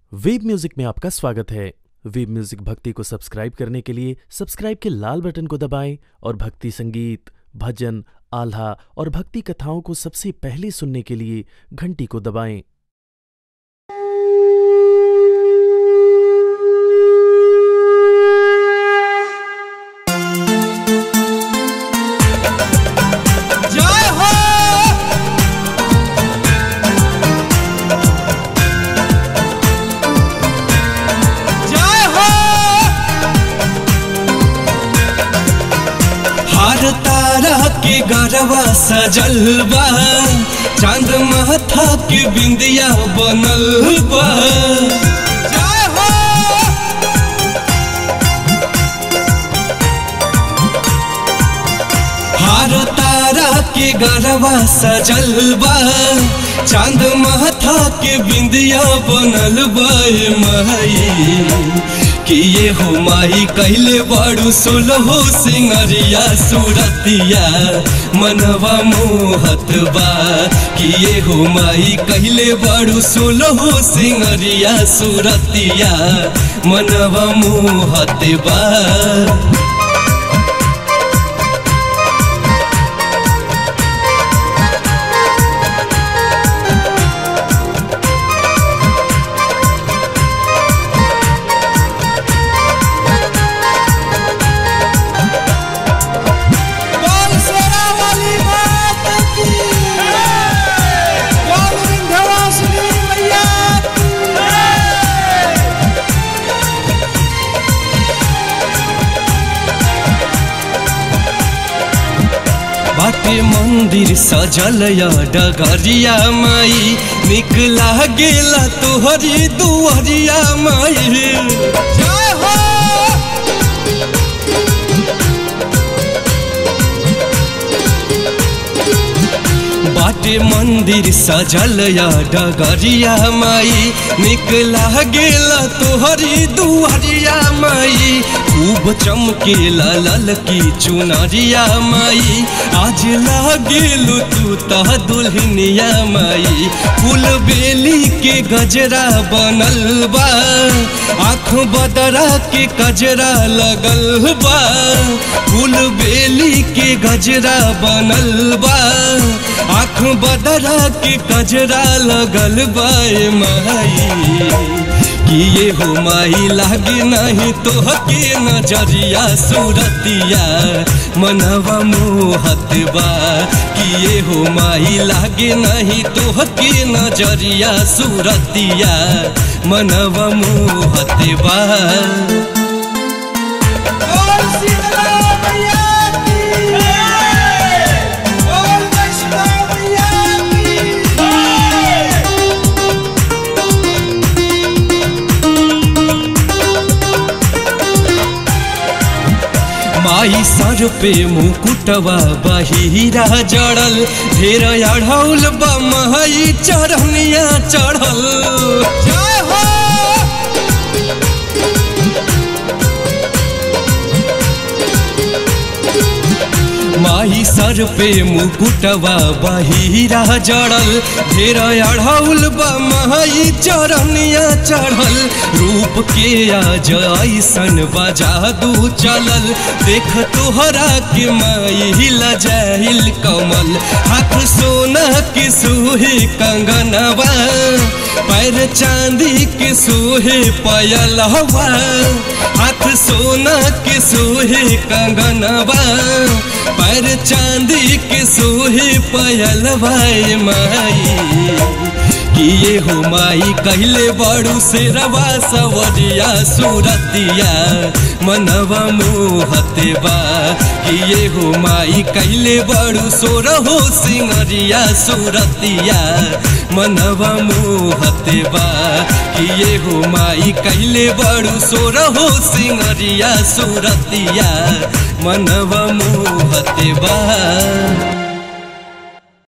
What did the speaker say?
web music में आपका स्वागत है वेब म्यूजिक भक्ति को सब्सक्राइब करने के लिए सब्सक्राइब के लाल बटन को दबाएं और भक्ति संगीत भजन आल्हा और भक्ति कथाओं को सबसे पहले सुनने के लिए घंटी को दबाएं জয় হো জয় হো हर तारा के गरवा सजल बा चांद माथा के बिंदिया बनल बा जय हो हर तारा के गरवा सजल बा चांद माथा के बिंदिया बनल बा ए माई कि ये हो माई कैले बड़ू सोलहो सिंगरिया सूरतिया मनवा मोहत बा कि ये हो माई कैले बड़ू सोलहो सिंगरिया सूरतिया मनवा मोहत बा बोल सेना वाली बात की बोल विंध्यवासिनी मैया की बाटे मंदिर सजल या डगरिया माई निक लागेला तोहरी दुआरिया माई जय हो बाटे मंदिर सजल या डगरिया माई निक लागेला तोहरी दुआरिया माई खूब चमकेला ललकी चुनरिया माई आज लागेलु तू तह दुल्हनिया माई फूल बेली के गजरा बनल बा आँख बदरा के कजरा लगल बा फूल बेली के गजरा बनल बा आँख बदरा के कजरा लगल बा ए माई कि ये हो माई लागे नहीं तो के नजरिया सूरतिया मनवा मोहत बा कि ये हो माई लागे नहीं तो के नजरिया सूरतिया मनवा मोहत बा बोल शीतला मैया की बोल वैष्णव मैया की माई सर पे मुकुटवा बहिरा जड़ल ढेर अढ़ौल बा माई चढ़निया चढ़ल जय हो माई सर पे मुकुटवा बहिरा जड़ल ढेर अढ़ौल बा माई चरनिया चढ़ल रूप के आज ऐसन बजादू चलल देख तोहरा के माई हिला जाहिल कमल हाथ सोना के सोहे कंगनवा पैर चांदी के सोहे पयल हवा हाथ सोना के सोहे कंगनवा पैर चांदी के सोहे पयल भाई माई कि ये हो माई कहले बड़ू से रवा सवरिया सूरतिया मनवा मोहते बा कि ये हो माई कहले बड़ू सोरहो सिंगरिया सूरतिया मनवा मोहते बा कि ये हो माई कहले बड़ू सोरहो सिंगरिया सूरतिया मनवा मोहते बा